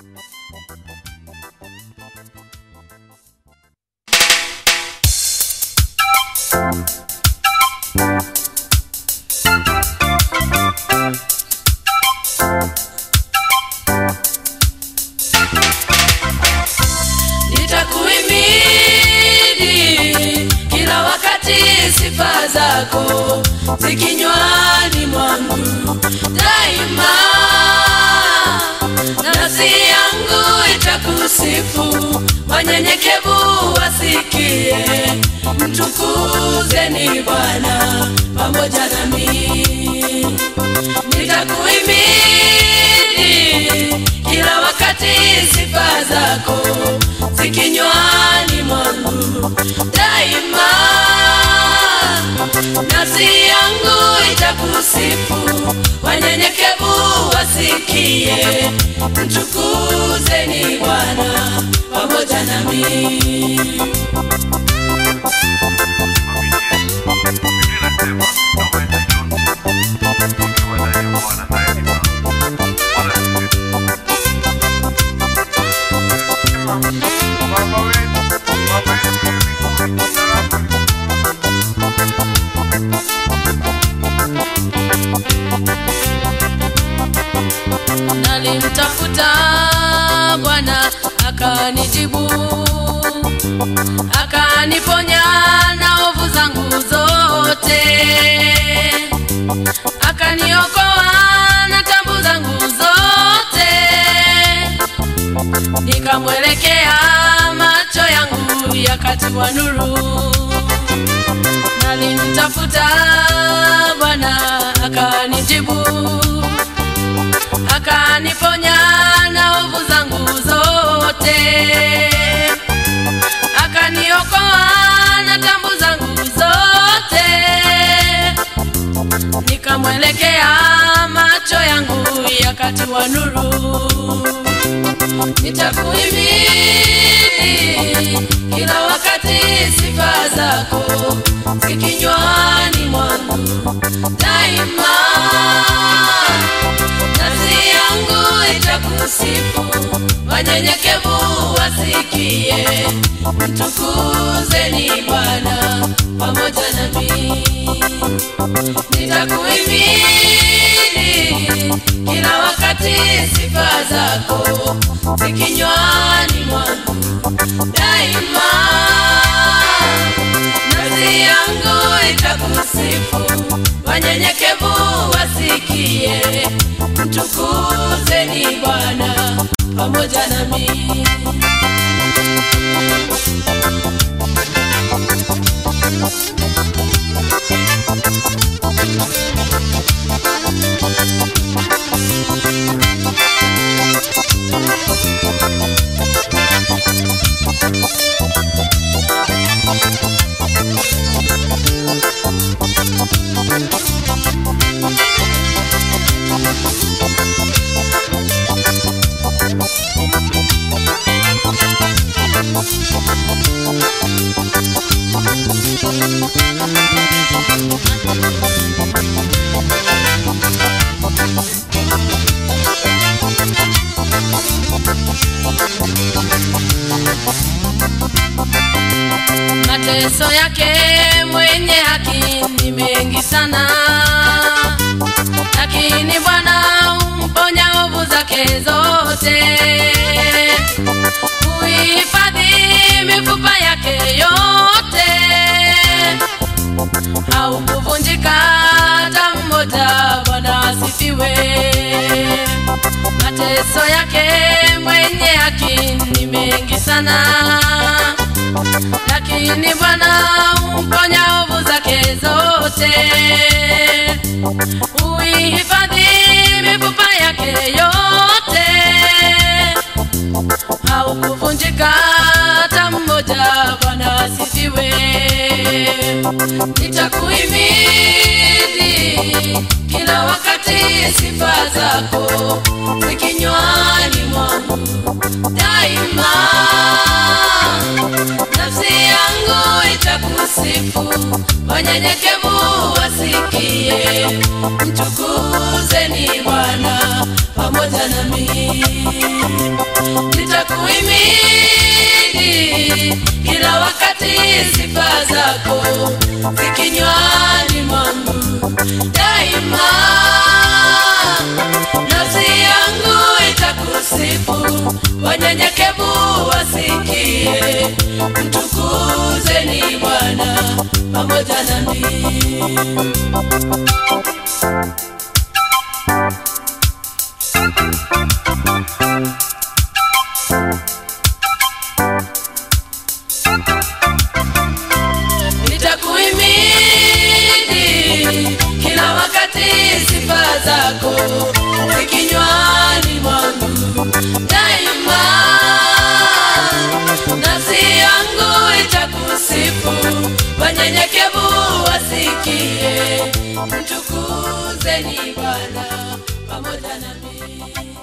nitakuhimidi kila wakati sifa zako zikinywani mwangu daima nafsi yangu itakusifu wanyenyekevu wasikie mtukuzeni bwana pamoja nami nitakuhimidi kila wakati sifa zako zikinywani mwangu daima nafsi yangu itakusifu wanyenyekevu wasikie mtukuzeni bwana pamoja nami nalimtafuta bwana akanijibu akaniponya na ovu zangu zote akaniokoa na tabu zangu zote nikamwelekea macho yangu yakatiwa nuru nalimtafuta bwana akanijibu akaniponya na ovu zangu zote akaniokoa na tambu zangu zote nikamwelekea macho yangu yakatiwa nuru nitakuhimidi kila wakati sifa zako zikinywani mwangu daima nafsi yangu itakusifu wanyenyekevu wasikie mtukuzeni bwana pamoja nami nitakuhimidi kila wakati sifa zako zikinywani mwangu daima nafsi yangu itakusifu wanyenyekevu wasikie mtukuzeni bwana pamoja nami mateso yake mwenye haki ni mengi sana lakini bwana humponya ovu zake zote huhifadhi mifupa yake yote haukuvunjika hata mmoja bwana asifiwe mateso yake mwenye haki ni mengi sana lakini bwana humponya ovu zake zote huihifadhi mifupa yake yote haukuvunjika hata mmoja bwana asifiwe nitakuhimidi kila wakati sifa zako zikinywani mwangu daima nafsi yangu itakusifu wanyenyekevu wasikie mtukuzeni bwana pamoja pamoja nami nitakuhimidi kila wakati sifa zako zikinywani mwangu daima nafsi yangu itakusifu wanyenyekevu wasikie mtukuzeni bwana pamoja nami nitakuhimidi kila wakati sifa zako zikinywani mwangu daima nafsi yangu itakusifu wanyenyekevu wasikie mtukuzeni bwana pamoja nami